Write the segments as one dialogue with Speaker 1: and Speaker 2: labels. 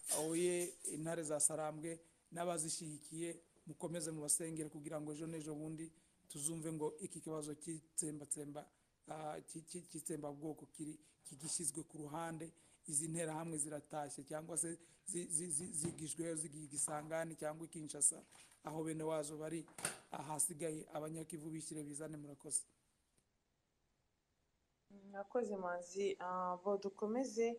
Speaker 1: huye intare za sarambwe n'abazishyigikiye mukomeze mubasengere kugira ngo ejo n'ejo bundi tuzumve ngo iki kibazo cy'itsembatsemba ah, cy- cy- cy'itsembabwoko kiri kigishyizwe ku ruhande izi nterahamwe ziratashye cyangwa se zi- zi- zi- zigijweyo zigiye i gisangani cyangwa i kinshasa aho bene wazo bari ahasigaye abanyakivu bishyire bizane murakoze
Speaker 2: mwakoze manzi Ah, bo dukomeze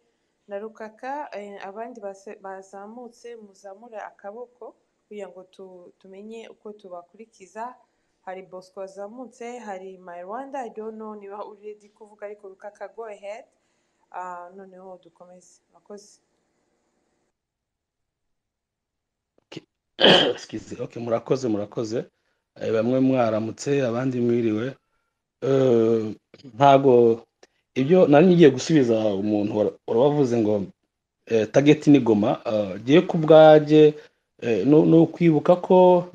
Speaker 2: na rukaka eh, abandi base- bazamutse muzamure akaboko kugira ngo tu- tumenye uko tubakurikiza hari bosco wazamutse hari my rwanda i don't know niba uredi kuvuga ariko rukaka go ahead Ah, noneho dukomeze mwakoze
Speaker 3: Excuse, okay, murakoze murakoze Eh, bamwe mwaramutse abandi mwiriwe Eh, ntago ibyo nari ngiye gusubiza umuntu wara- warabavuze ngo eh, target ni goma eh, jyewe ku bwanjye eh, nu- ni ukwibuka ko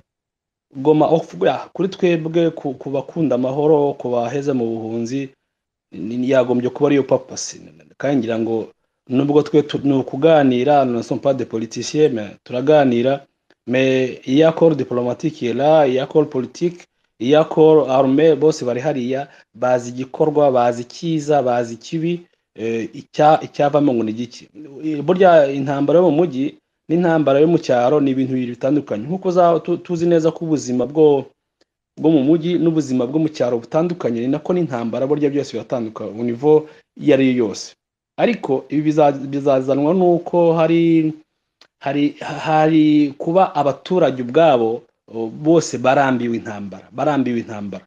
Speaker 3: goma aho kuvuga kuri twebwe ku ku bakunda amahoro ku baheze mu buhunzi ni- ni- yagombye kuba ariyo papasi kandi ngira ngo nubwo twe tu- ni ukuganira nous ne sommes pas des politiciens mais turaganira mais iyi accord diplomatique est là iyi accord politique iyi accord armée bose bari hariya bazi igikorwa bazi icyiza bazi ikibi eh, icya- icyavamo ngo ni igiki Eh, burya intambara yo mu mujyi n'intambara yo mu cyaro ni ibintu bibiri bitandukanye nk'uko za- tu- tuzi neza ko ubuzima bwo bwo mu mujyi n'ubuzima bwo mu cyaro butandukanye ni nako n'intambara burya byose biratandukana ku nivo iyo ari yo yose ariko ibi biza- bizazanwa n'uko hari hari hari kuba abaturage ubwabo o, bose barambiwe intambara barambiwe intambara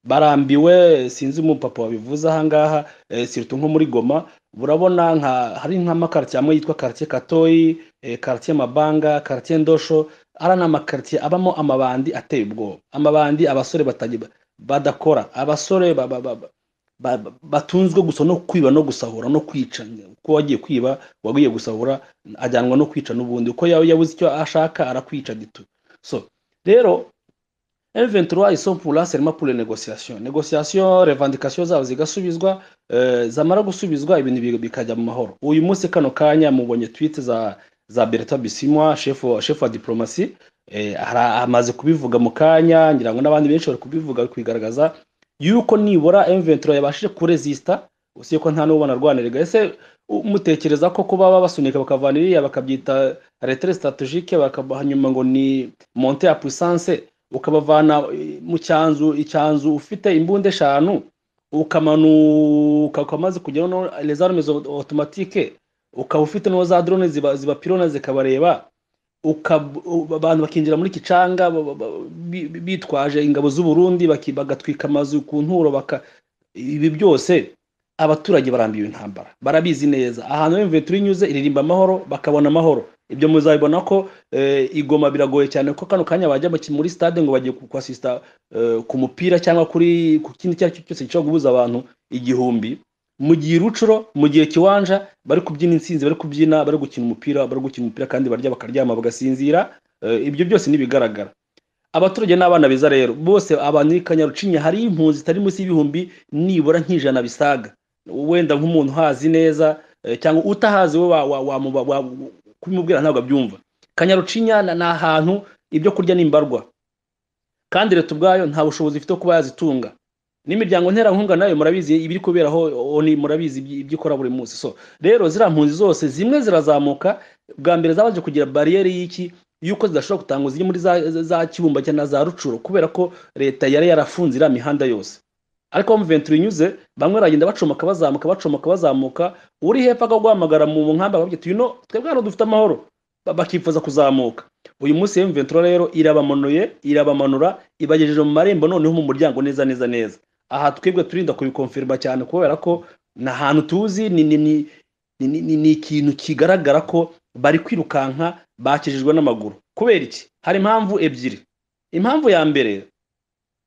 Speaker 3: barambiwe sinzi umupapa wabivuze ahangaha eh, surtout nko muri goma urabona nka hari nk'amakaritsiye amwe yitwa karitsiye katoyi eh, karitsiye mabanga karitsiye ndosho ari n'amakaritsiye abamo amabandi ateye ubwoba amabandi abasore batagi- badakora abasore ba- ba- ba- ba- ba- batunzwe gusa no kwiba no gusahura no kwica ko wagiye kwiba wagiye gusahura ajyanwa no kwica n'ubundi uko yaba yabuze icyo ashaka arakwica gitu so rero M23 ils sont pour là seulement pour les négociations. Négociations, revendications zabo zigasubizwa euh, zamara gusubizwa ibintu bi- bikajya mu mahoro. Uyu munsi kano kanya mubonye tweet za za Bertrand Bisimwa chef wa- chef wa diplomacy eh, ara- amaze kubivuga mu kanya ngira ngo n'abandi benshi bari kubivuga bari kubigaragaza yuko nibura M23 yabashije kuresista usiye ko nta n'ubona rwanirega ese u- mutekereza ko kuba baba basunika bakavana iriya bakabyita retrait stratégique bakabahanyuma ngo ni montée à puissance ukabavana eh, mu cyanzu icyanzu ufite imbunda eshanu ukamanuka ukamaze kugera no les armes automatique ukaba ufite no za drone ziba zibapirona zikabareba ukab- u- abantu bakinjira muri kicanga ba- ba- ba- bi- bi- bitwaje ingabo z'u Burundi baki- bagatwika amazu ku nturo baka ibi byose abaturage barambiwe intambara barabizi neza ahantu M23 inyuze iririmba amahoro bakabona amahoro ibyo muzabibona ko eh, igoma biragoye cyane ko kano kanya bajya baki- muri stade ngo bagiye ku- kuasista eh, ku mupira cyangwa kuri ku kindi icyo ari cyo cyose gishobora guhuza abantu igihumbi mu gihe rucuro mu gihe kiwanja bari kubyina insinzi bari kubyina bari gukina umupira bari gukina umupira kandi barya bakaryama bagasinzira eh, ibyo byose ntibigaragara abaturage n'abana beza rero bose abantu i kanyarucinya hari impunzi zitari munsi y'ibihumbi nibura nk'ijana bisaga wenda nk'umuntu uhazi neza eh, cyangwa utahazi we wa- wa- wamuba- wa- kubimubwira ntabwo abyumva kanyarucinya na- ni ahantu ibyo kurya ni imbarwa kandi leta ubwayo nta bushobozi ifite bwo kuba yazitunga n'imiryango nterankunga nayo murabizi ibiri kuberaho o- ni- murabizi iby- ibyo ikora buri munsi so rero ziriya mpunzi zose zimwe zirazamuka bwa mbere zabanje kugira bariyeri y'iki y'uko zidashobora gutanga ziri muri za, za kibumbacyana na za rucuro kubera ko leta yari yarafunze iriya mihanda yose ariko mu venture inyuze bamwe baragenda bacomoka bazamuka bacomoka bazamuka uri hepfo akaguhamagara mu nkambi akabyita uyu no twebwe hano dufite amahoro Ba- bakifuza kuzamuka uyu munsi M23 rero irabamanuye irabamanura ibagejeje mu marembo noneho mu muryango neza neza neza aha twebwe turinda kubikonfirma cyane kubera ko ni ahantu tuzi ni ni ni ni, ni, ni, ni ikintu kigaragara ko bari kwirukanka bakijijwe n'amaguru kubera iki hari impamvu ebyiri impamvu ya mbere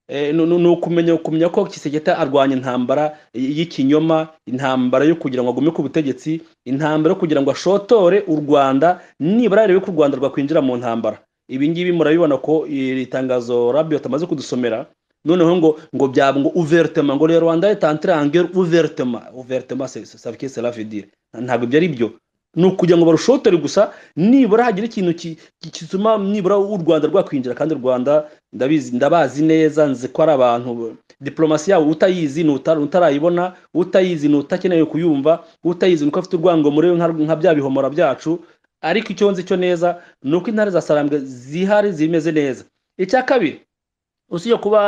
Speaker 3: Eh, nu- nu- ni ukumenya kumenya ko Kisekete arwanya intambara y- y'ikinyoma intambara yo kugira ngo agume ku butegetsi intambara yo kugira ngo ashotore u rwanda nibura yarebe ko u rwanda rwakwinjira mu ntambara ibi ngibi murabibona ko iri tangazo rabiyo tamaze kudusomera noneho ngo ngo byaba ngo ouvertement ngo le rwanda est entré en guerre ouvertement ouvertement c'est- c'est- ça veut dire cela veut dire ntabwo ibyo ari byo ni ukugira ngo barushotore gusa nibura hagira ikintu ki- ki- gituma nibura u rwanda rwakwinjira kandi u rwanda ndabizi ndabazi neza nzi ko ari abantu diplomasi yabo utayizi ni uta- utarayibona utayizi ni utakeneye kuyumva utayizi ni uko afite urwango muri we nka- nka bya bihomora byacu ariko icyo nzi cyo neza ni uko intare za sarambwe zihari zimeze neza icya kabiri usibye kuba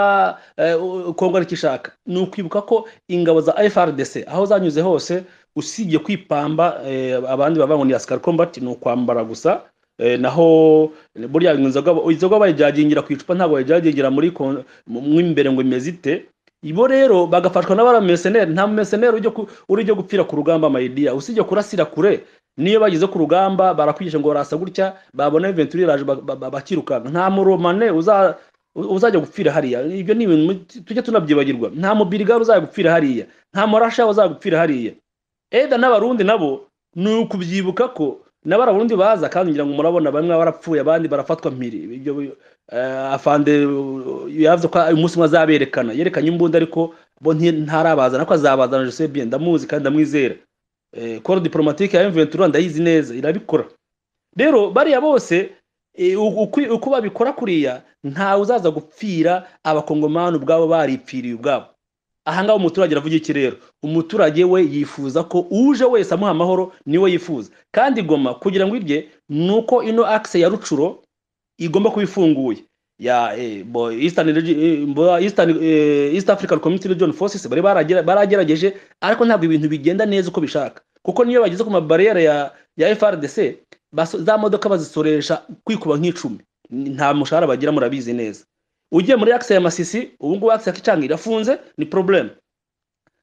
Speaker 3: eh, u- kongo ariko ishaka ni ukwibuka ko ingabo za frdc aho zanyuze hose usibye kwipamba eh, abandi bavuga ngo ni asikari kombati ni ukwambara gusa eh, naho burya inzoga inzoga bayijagingira ku icupa ntabwo bayijagingira muri kon- mu mu imbere ngo imeze ite ibo rero bagafashwa n'abarameseneri nta meseneri ujya ku- uri ujya gupfira ku rugamba mayidiya usibye kurasira kure niyo bageze ku rugamba barakwigisha ngo barasa gutya babona venturi iraje ba- ba- ba- bakirukanka nta muromane uza uzajya gupfira hariya ibyo ni ibintu tujya tunabyibagirwa nta mubirigari uzajya gupfira hariya nta murasha uzajya gupfira hariya eda n'abarundi nabo ni ukubyibuka ko n'abaraburundi baza kandi ngira ngo murabona bamwe barapfuye abandi barafatwa mpiri ibyo eh, afande uh, yavuze ko umunsi umwe azaberekana yerekanye imbunda ariko bo nti- ntarabazana ko azabazana Joseph bien ndamuzi kandi ndamwizera Eh, koro diplomatique ya M23 ndayizi neza irabikora rero bariya bose eh, u- ukwi- uko babikora kuriya ntawe uzaza gupfira abakongomani ubwabo baripfiriye ubwabo ahangaha umuturage aravuga iki rero umuturage we yifuza ko uje wese amuha amahoro niwe yifuza kandi igoma kugira ngo irye ni uko ino akise ya rucuro igomba kuba ifunguye ya eh, bo- Eastern Regi- eh, bo- Eastern, eh, East African Community Region Forces bari baragera- baragerageje ariko ntabwo ibintu bigenda neza uko bishaka kuko niyo bageze ku mabariyeri ya ya FRDC baso- za modoka bazisoresha kwikuba nk'icumi nta mushahara bagira murabizi neza ugiye muri akise ya Masisi ubu ngubu akise ya Kicanga irafunze ni problème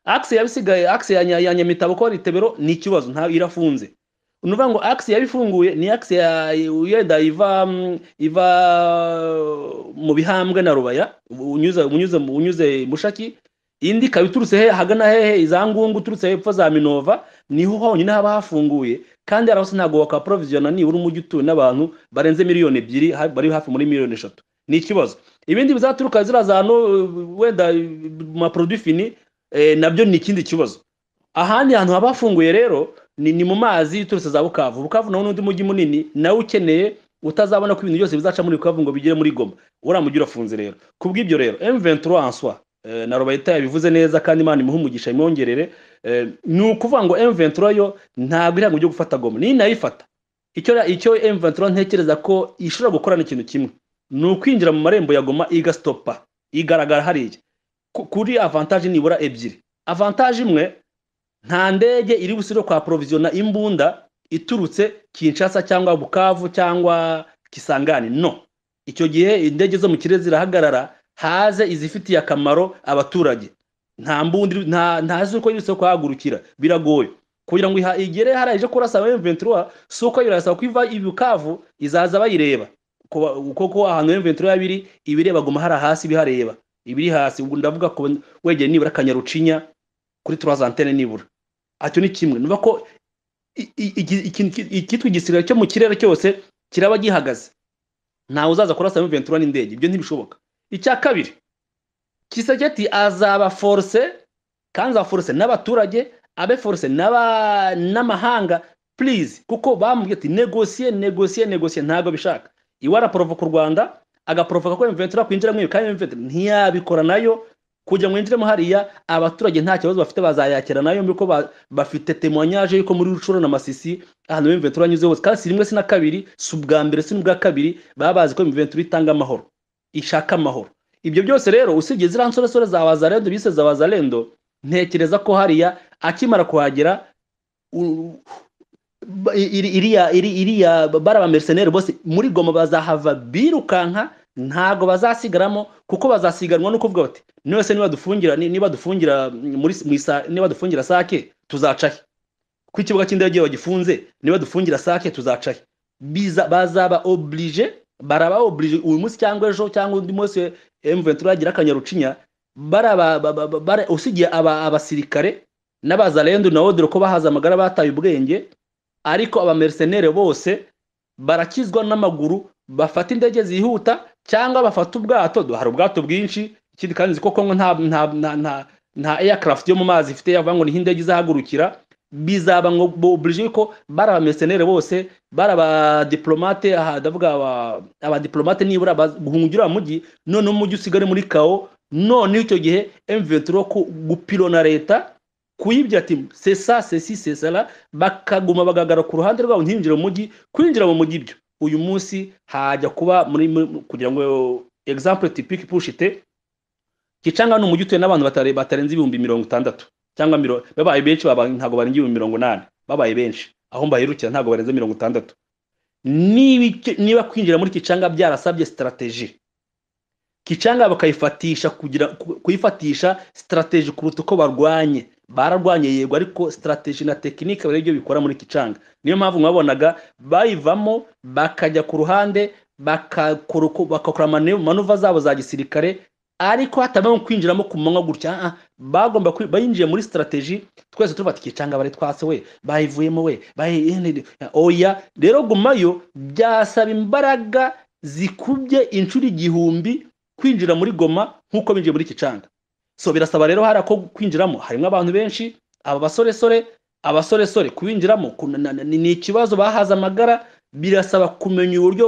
Speaker 3: akise yabisigaye akise ya, Nya- ya Nyamitabo ko Ritebero ni ikibazo nta irafunze unuvuga ngo akisi yabifunguye ni akisi ya yenda iva mm, iva mu bihambwe na rubaya unyuze unyuze unyuze mushaki indi ikaba iturutse he hagana hehe iza ngungu uturutse hepfo za minova niho honyine haba hafunguye kandi hari hose ntabwo wakaprovisiona nibura umujyi utuwe n'abantu barenze miliyoni ebyiri ha- bari hafi muri miliyoni eshatu ni ikibazo ibindi bizaturuka ziriya za no uh, wenda uh, mu maproduit fini eh, nabyo ni ikindi kibazo ahandi hantu haba hafunguye rero ni, ni mu mazi iturutse za bukavu bukavu nawo n'undi mujyi munini nawe ukeneye utazabona ko ibintu byose bizaca muri bukavu ngo bigere muri goma uriya mujyi urafunze rero ku bw'ibyo rero M23 en soi eh, na Robayita yabivuze neza kandi Imana imuhe umugisha imwongerere eh, ni ukuvuga ngo M23 yo ntabwo iri ryo gufata goma ni nayifata icyo icyo M23 ntekereza ko ishobora gukora ni ikintu kimwe ni ukwinjira mu marembo ya goma igastopa igaragara hariya Ku- kuri avantage nibura ebyiri avantage imwe nta ndege iri busiro kwa provisiona imbunda iturutse Kinshasa cyangwa Bukavu cyangwa Kisangani no icyo gihe indege zo mu kirere zirahagarara haze izifitiye akamaro abaturage nta mbundi nta nta zuko yirutse kuhagurukira biragoye kugira ngo iha- igere hariya ije kurasa ba M23 suko irasaba ko iva i Bukavu izaza bayireba kuba- kuko ahantu M23 yabiri ibireba goma hari hasi bihareba ibiri hasi ubwo ndavuga ko wegeye nibura kanyarucinya kuri trois antenne nibura acyo ni kimwe nuba ko i- i- igi- iki- iki- icyitwa igisirikare cyo mu kirere cyose kiraba gihagaze ntawe uzaza kurasa M23 n'indege ibyo ntibishoboka icya kabiri kiseketi azaba force kandi azaba force n'abaturage abe force n'aba- n'amahanga please kuko bamubwiye ati negosiye negosiye negosiye ntabwo bishaka iwe araporovoka u rwanda agaporovoka ko M23 kwinjira mw'iyo kandi M23 ntiyabikora nayo kugira ngo yinjiremo hariya abaturage nta kibazo bafite bazayakira nayo yuko ba- bafite temoignage yuko muri rucuro na masisi ahantu M23 anyuze hose kandi si rimwe si na kabiri si ubwa mbere si n'ubwa kabiri baba bazi ko M23 itanga amahoro ishaka amahoro ibyo byose rero usibye ziriya nsoresore za bazarendo bise za bazarendo ntekereza ko hariya akimara kuhagera u- ba- iri- iriya iri- iriya bariya bamercenaire bose muri goma bazahava birukanka ntago bazasigaramo kuko bazasiganwa no kuvuga bati nose niba dufungira ni- niba dufungira muri mu isa- niba dufungira sake tuzacahe ku ikibuga cy'indege bagifunze niba dufungira sake tuzacahe biza bazaba oblige baraba oblige uyu munsi cyangwa ejo cyangwa undi munsi M23 yagira akanyarucinya baraba ba- ba- ba- bara- usigiye aba- abasirikare n'abazarendo nawo dore ko bahaza amagara bataye ubwenge ariko abamercenere bose barakizwa n'amaguru bafata indege zihuta cyangwa bafata ubwato Do- hari ubwato bwinshi ikindi kandi nzi ko kongo nta nta nta nta, nta aircraft yo mu mazi ifite yavuga ngo niho indege izahagurukira bizaba ngo bobulije yuko bari abamisioneri bose bari abadiplomate aha ndavuga aba- abadiplomate nibura baz- guhungira uriya mujyi noneho umujyi usigare muri kawo noneho icyo gihe M23 ku- gupirona leta kuyibya ati c'est ça c'est ci c'est cela bakaguma bagagara ku ruhande rwabo ntiyinjire mu mujyi kwinjira mu mujyi byo uyu munsi hajya kuba muri muri- kugira ngo example typique pushite Kicanga ni umujyi utuye n'abantu batare- batarenze ibihumbi mirongo itandatu cyangwa miro babaye benshi baba ntabwo barenga ibihumbi mirongo inani babaye benshi aho mbaherukira ntabwo barenze mirongo itandatu niba icyo- niba kwinjira muri kicanga byarasabye sitarateji kicanga bakayifatisha kugira ku- kuyifatisha sitarateji kuruta uko barwanye bararwanye yego ariko sitarateji na tekinike bari byo bikora muri kicanga niyo mpamvu mwabonaga bayivamo bakajya ku ruhande bakakora uko- bagakora manu- manuva zabo za gisirikare ariko hatabamo kwinjiramo ku manywa gutya ah, ah, bagomba kwi- bayinjiye muri sitarateji twese tuvuga ati kicanga bari twase we bayivuyemo we bayi- ene- oya rero gumayo byasaba imbaraga zikubye inshuro igihumbi kwinjira muri goma nk'uko binjiye muri kicanga so birasaba rero hari ako kwinjiramo harimo abantu benshi aba basoresore abasoresore kuwinjiramo kuna- na- na- ni ni ikibazo bahaze amagara birasaba kumenya uburyo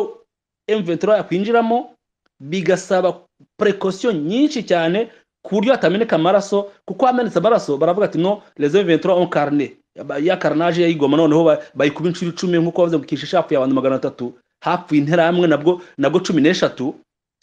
Speaker 3: M23 yakwinjiramo bigasaba precaution nyinshi cyane ku buryo hatameneka amaraso kuko hamenetse amaraso baravuga ati no les M23 ont carné ya carnage yayigoma noneho ba- bayikuba inshuro icumi nk'uko bavuze ngo kishisha hapfuye abantu magana atatu hapfuye interahamwe nabwo nabwo cumi n'eshatu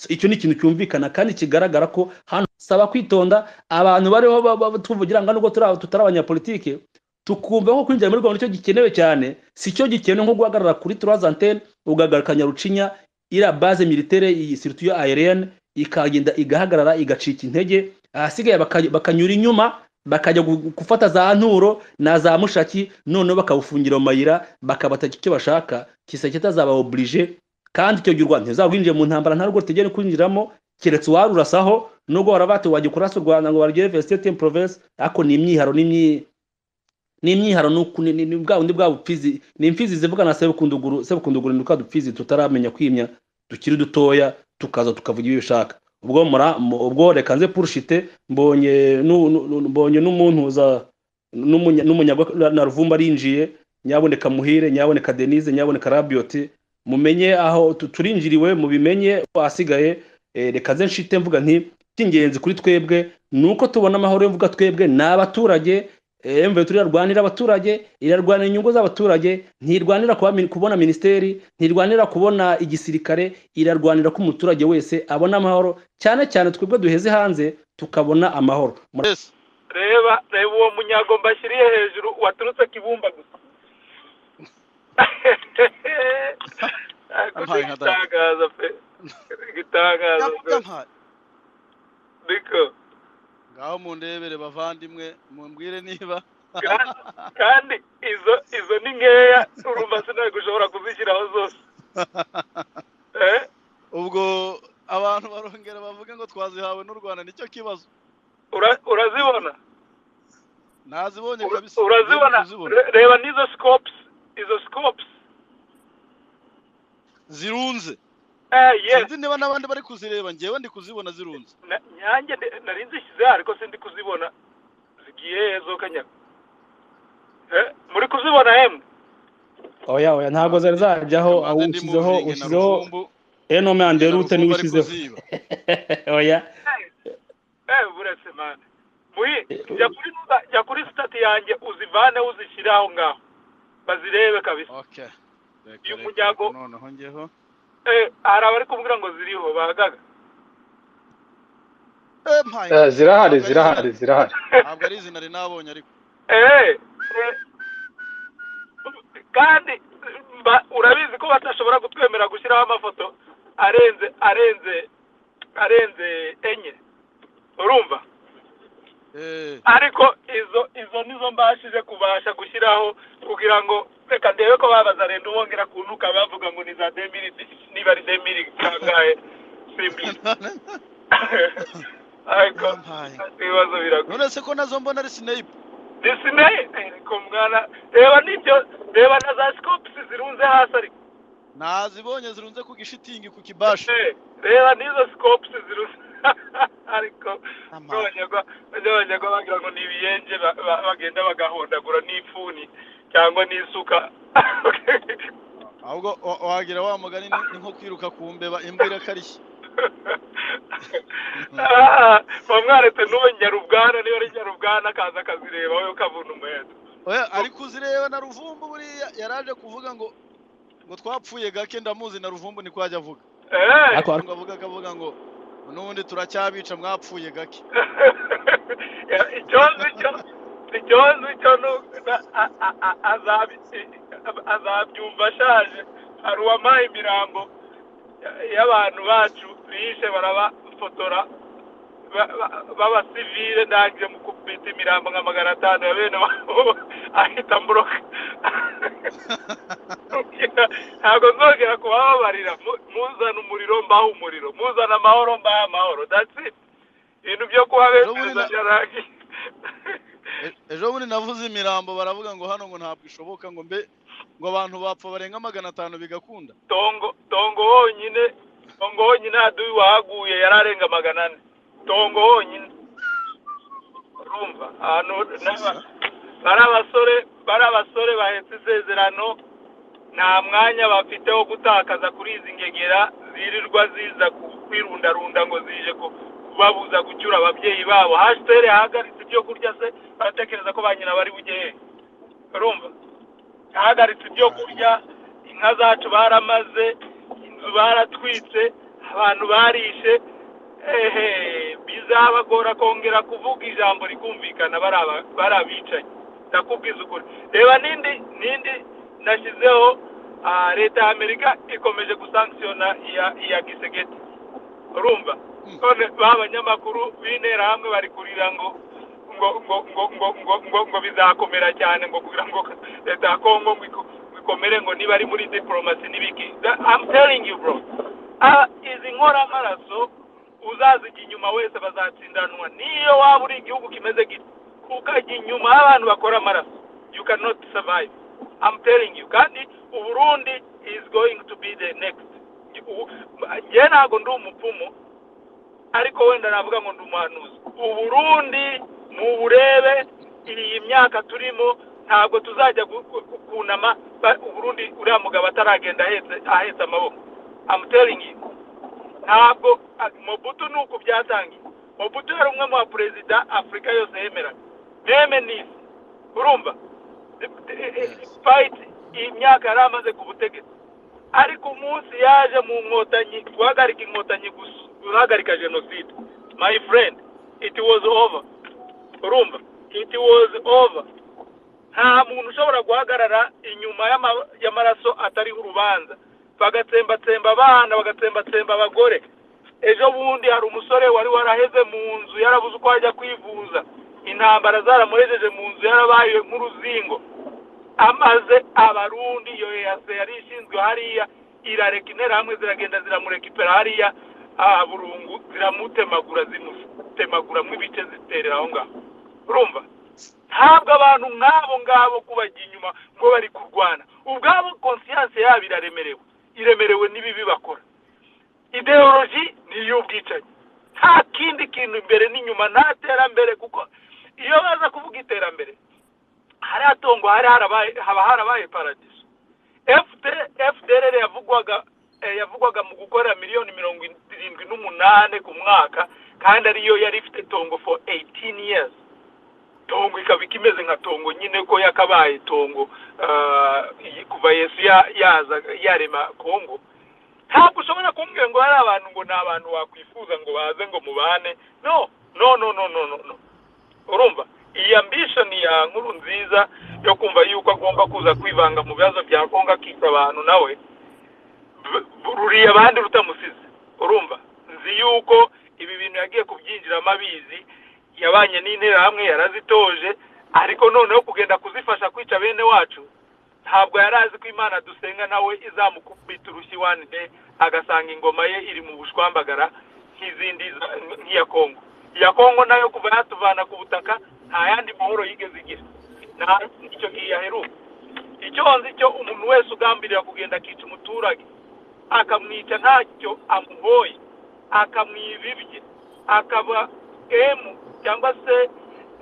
Speaker 3: So, icyo ni ikintu cyumvikana kandi kigaragara ko hano saba kwitonda abantu bariho ba- ba- tuvugira ngo nubwo turi aba- tutari abanyapolitike tukumva ko kwinjira muri Rwanda icyo gikenewe cyane si cyo gikenewe nko guhagarara kuri trois antennes ugahagarara Kanyarucinya iriya base militaire iyi surtout iyo aérienne ikagenda igahagarara igacika intege ahasigaye baka- bakanyura inyuma bakajya gu- gufata za nturo na za mushaki noneho bakawufungira mu mayira bakabataka icyo bashaka kisa kitazaba oblige kandi icyo gihe u Rwanda ntizarwinjiye mu ntambara nta rwo rutegere kwinjiramo keretse uwarurasaho nubwo barabati wajya kurasa u Rwanda ngo barugere Université en Province ariko ni imyiharo n'imyi ni imyiharo nuku- ni- ni ni bwa bundi bwa bupfizi ni imfizi zivugana sebukunduguru sebukunduguru ni twa dupfizi tutaramenya kwimya tukiri dutoya tukaza tukavuga ibyo bishaka ubwo mura mu- ubwo reka nze purushite mbonye nu- nu- nu- mbonye n'umuntu za n'umunya- n'umunyagwa na ruvumba arinjiye nyaboneka muhire nyaboneka denise nyaboneka rabioti mumenye aho tu- turinjiriwe mubimenye ahasigaye eh, reka nze nshite mvuga nti icy'ingenzi kuri twebwe ni uko tubona amahoro yo mvuga twebwe ni abaturage emve turarwanira abaturage irarwanira inyungu z'abaturage ntirwanira kuba min- kubona minisiteri ntirwanira kubona igisirikare irarwanira ko umuturage wese abona amahoro cyane cyane twebwe duheze hanze tukabona amahoro Mura-
Speaker 4: reba reba uwo munyago mbashyiriye hejuru waturutse kibumba gusa Ariko
Speaker 5: Ampaye nka data.
Speaker 4: igitangaza pe igitangaza pe
Speaker 5: yampaye
Speaker 4: niko
Speaker 5: ngaho mundebere bavandimwe mumbwire niba
Speaker 4: Kandi- kandi izo izo ni nkeya urumva sinari gushobora kuzishyiraho zose eh
Speaker 5: ubwo abantu barongera bavuga ngo twazihawe n'u rwanda nicyo kibazo
Speaker 4: ura- urazibona
Speaker 5: nazibonye
Speaker 4: Ura-
Speaker 5: kabisa
Speaker 4: urazibona
Speaker 5: Uri kuzibona.
Speaker 4: Re- reba n'izo scopes izo scopes
Speaker 5: zirunze
Speaker 4: eh yes
Speaker 5: sinzi niba n'abandi bari kuzireba njyewe ndi kuzibona zirunze
Speaker 4: Na- nyange ndi- nari nzishyizeho ariko sindi kuzibona zigiye hezo kanyaga Eh, muri kuzibona hemwe
Speaker 3: oya oya ntabwo zari zajyaho aho
Speaker 5: Maze ndi mu
Speaker 3: ushyizeho
Speaker 5: buringe na
Speaker 3: ushyizeho
Speaker 5: Ruvumbu,
Speaker 3: enome
Speaker 5: na
Speaker 3: anderute
Speaker 5: Ruvumbu
Speaker 3: niwe
Speaker 5: ari
Speaker 3: ushyizeho
Speaker 5: kuziba.
Speaker 3: oya
Speaker 4: eh buretse mani muhi jya kuri nuza- jya kuri sitati yanjye uzivaneho uzishyire aho ngaho bazirebe kabisa
Speaker 5: okay Reka,
Speaker 4: Uyu
Speaker 5: reka,
Speaker 4: munyago-
Speaker 5: reka, noneho njyeho
Speaker 4: Eh, hari abari kumbwira ngo ziriho bahagaga
Speaker 5: Eh, mpaye.
Speaker 6: Eh,
Speaker 5: Ntabwo
Speaker 6: zirahari
Speaker 5: ari
Speaker 6: zirahari zirahari
Speaker 5: izina- ntabwo ari izina nari nabonye ariko
Speaker 4: Eh, eh, kandi ba- urabizi ko batashobora kutwemera gushyiraho amafoto arenze arenze arenze enye urumva
Speaker 5: Eh,
Speaker 4: ariko izo izo nizo mbashije kubasha gushyiraho kugira ngo reka ndebe ko babaza renda ubongera kunuka bavuga ngo ni za demiri niba ari demiri kangahe simbiri ariko
Speaker 5: Yampaye.
Speaker 4: ibibazo biragoye
Speaker 5: none se ko nazo mbona ari sinayipu
Speaker 4: disney ariko mwana reba n'ibyo reba na za scopes zirunze hasi ariko
Speaker 5: nazibonye zirunze ku gishitingi ku kibashi
Speaker 4: Eh, reba n'izo scopes zirunze ariko
Speaker 5: Ama-
Speaker 4: n'abanyagwa n'abanyagwa bagira ngo ni ibiyenje ba- ba- bagenda bagahondagura n'ifuni cyangwa n'isuka
Speaker 5: ahubwo wa- wagira wa mugani ni ni nko kwiruka ku mbeba imbwa irakarishye
Speaker 4: Ah, bamwaretse n'uwo nyarubwana niba ari nyarubwana akaza akazireba we ukavuna umuheto
Speaker 5: oya ariko uzireba na ruvumbu buriya yaraje kuvuga ngo ngo twapfuye gake ndamuzi na ruvumbu niko yajya avuga
Speaker 4: Eh,
Speaker 3: Ariko-
Speaker 5: ngo avuga akavuga ngo n'ubundi turacyabica mwapfuye gake
Speaker 4: Ya, icyo icyo icyo icyo nu- na- a- a- a- azabi- a- azabyumva ashaje hari uwampaye imirambo ya- y'abantu bacu bishe barabafotora ba- ba- b'abasivile nanjye mu kubita imirambo nka magana atanu ya bene wabo ahita mburoka ntabwo nzongera kubababarira Mu- muzana umuriro mbaha umuriro muzana amahoro mbaha amahoro that's it ibintu byo
Speaker 5: Ubundi
Speaker 4: kubabeshereza
Speaker 5: na-
Speaker 4: byararangiye
Speaker 5: E- ejo bundi navuze imirambo baravuga ngo hano ngo ntabwo ishoboka ngo mbe ngo abantu bapfa barenga magana atanu bigakunda
Speaker 4: tongo tongo honyine tongo honyine haduyi wahaguye yari arenga magana ane tongo honyine urumva ahantu n'aba- bari abasore bari abasore bahetse isezerano nta mwanya bafite wo gutakaza kuri izi ngegera zirirwa ziza ku- kwirundarunda ngo zije ku- kubabuza gucyura ababyeyi babo hasitere yahagaritse ibyo kurya se baratekereza ko ba nyina bari bugehe urumva yahagaritse ibyo kurya inka zacu baramaze inzu baratwitse abantu barishe ehe bizabagora kongera kuvuga ijambo rikumvikana bari aba- bari abicanyi ndakubwiza ukuri reba n'indi n'indi nashyizeho ah, leta ya amerika ikomeje gusankisiyona iya iya gisegeti urumva none ba banyamakuru b'intera hamwe bari kurira ngo ngo ngo ngo ngo ngo ngo ngo bizakomera cyane ngo kugira ngo leta ya kongo ngo iko- ngo ikomere ngo niba ari muri diplomasi n'ibiki That- I'm telling you bro Ah, izi nkoramaraso uzazijya inyuma wese bazatsindanwa niyo waba uri igihugu kimeze gito ukajya inyuma y'abantu bakora amaraso you cannot survive I'm telling you kandi uburundi is going to be the next Ubu- njye ntabwo ndi umupfumu ariko wenda navuga ngo ndi umuhanuzi uburundi muburebe iyi myaka turimo ntabwo tuzajya gu- gu- gu- kunama ba- uburundi uriya mugabo ataragenda ahetse ahetse amaboko I'm telling you ntabwo a- mobutu ni uku byatangiye mobutu yari umwe mu baperezida afurika yose yemeraga meme nisi urumva fayiti iyi myaka yari amaze ku butegetsi ariko umunsi yaje mu nkotanyi guhagarika inkotanyi gusa guhagarika jenoside my friend it was over urumva it was over nta muntu ushobora guhagarara inyuma y'ama- y'amaraso atariho urubanza bagatsembatsemba abana bagatsembatsemba abagore ejo bundi hari umusore wari waraheze mu nzu yarabuze uko ajya kwivuza intambara zaramurejeje mu nzu yarabaye nk'uruzingo amaze abarundi iyo yase yari ishinzwe hariya irareka intera hamwe ziragenda ziramurekipera hariya ah, burungu ziramutemagura zimutemaguramo ibice ziterera aho ngaho urumva ntabwo abantu nk'abo ngabo kubajya inyuma ngo bari kurwana ubwabo konsiyanse yabo iraremerewe iremerewe n'ibibi bakora ideoloji ni iy'ubwicanyi nta kindi kintu imbere n'inyuma nta terambere kuko iyo baza kuvuga iterambere hariya tongo hari harabaye haba harabaye paradiso fdr yavugwaga eh, yavugwaga mu gukora miliyoni mirongo irindwi n'umunani ku mwaka kandi ariyo yari ifite tongo for 18 years tongo ikaba ikimeze nka tongo nyine ko yakabaye tongo ah, iyi- kuva yesu ya- yaza yarema kongo ntabwo ushobora kumbwira ngo hari abantu ngo ni abantu wakwifuza ngo baze ngo mubane no no no no no no, no. urumva iyi ambishoni ya nkuru nziza yo kumva yuko agomba kuza kwivanga mu bibazo bya kongo akica abantu nawe b- ruriye abandi rutamusize urumva nzi yuko ibi bintu yagiye kubyinjiramo abizi yabanye n'interahamwe yarazitoje ariko noneho kugenda kuzifasha kwica bene wacu ntabwo yari azi ko imana dusenga nawe izamukubita urushyi one day agasanga ingoma ye iri mu bushwambagara nk'izindi za- nk'iya kongo iya kongo nayo kuva yatuvana ku butaka nta yandi mahoro yigeze igira nta icyo gihe aheruka icyo nzi cyo umuntu wese ugambirira kugenda akica umuturage akamwica ntacyo amuhoye akamwibibye akaba emu cyangwa se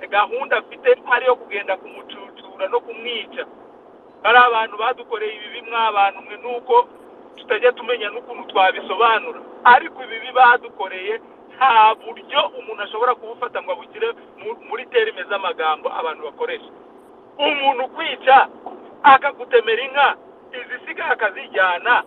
Speaker 4: gahunda afite ari iyo kugenda kumucucura no kumwica ari abantu badukoreye ibibi mw'abantu mwe nuko tutajya tumenya n'ukuntu twabisobanura ariko ibibi badukoreye nta buryo umuntu ashobora kubufata ngo abushyire mu- muri terime z'amagambo abantu bakoresha umuntu ukwica akagutemera inka izisiga akazijyana